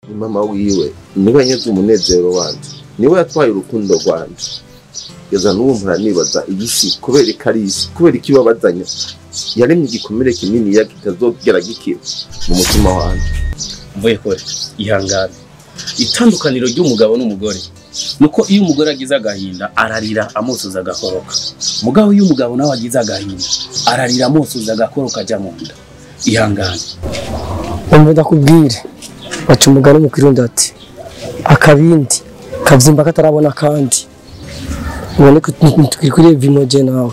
ni mama wiwe niwe yanyeze umunezero wanje niwe yatwaye urukundo rwanje kugeza n'ubu mpora nibaza iyi si kubera ko ari isi kubera ko ibabazanya yaremye igikomere kinini ya kitazogera gikira mu mutima wanje mvuye kure ihangane itandukaniro ry'umugabo n'umugore nuko iyo umugore agize agahinda ararira amusuza agakoroka mugabo iyo umugabo nawe agize agahinda ararira amusuza agakoroka ajya mu nda ihangane umva ndakubwire baca umugani mu kirundi ati akabindi kabyimba katarabona kandi ubone ko tukiri kuri vimoje nawe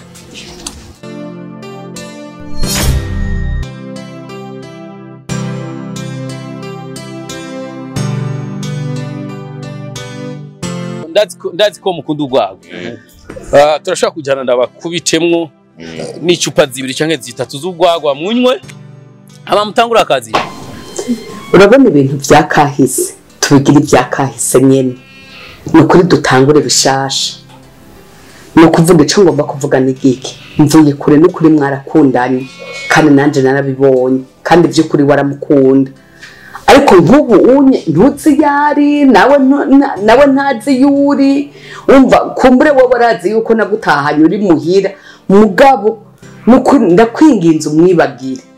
ndazi ko- ndazi ko mukunda urwagwa Ah, turashobora kujyana ndabakubitemwo n'icupa zibiri cyangwa zitatu z'urwagwa munywe hama mutangure akazi urabona ibintu bya kahise tubigira ibya kahise nyine ni ukuri dutangure bishasha ni ukuvuga icyo ngomba kuvuga ni giki mvuye kure n'ukuri mwarakundanye kandi nanjye narabibonye kandi by'ukuri waramukunda ariko nk'ubu unye ntuzi iyo ari nawe ntu- na- nawe ntazi iyo uri wumva kumbure wowe arazi yuko nagutahanye uri muhira mugabo ni ukuri ndakwinginze umwibagire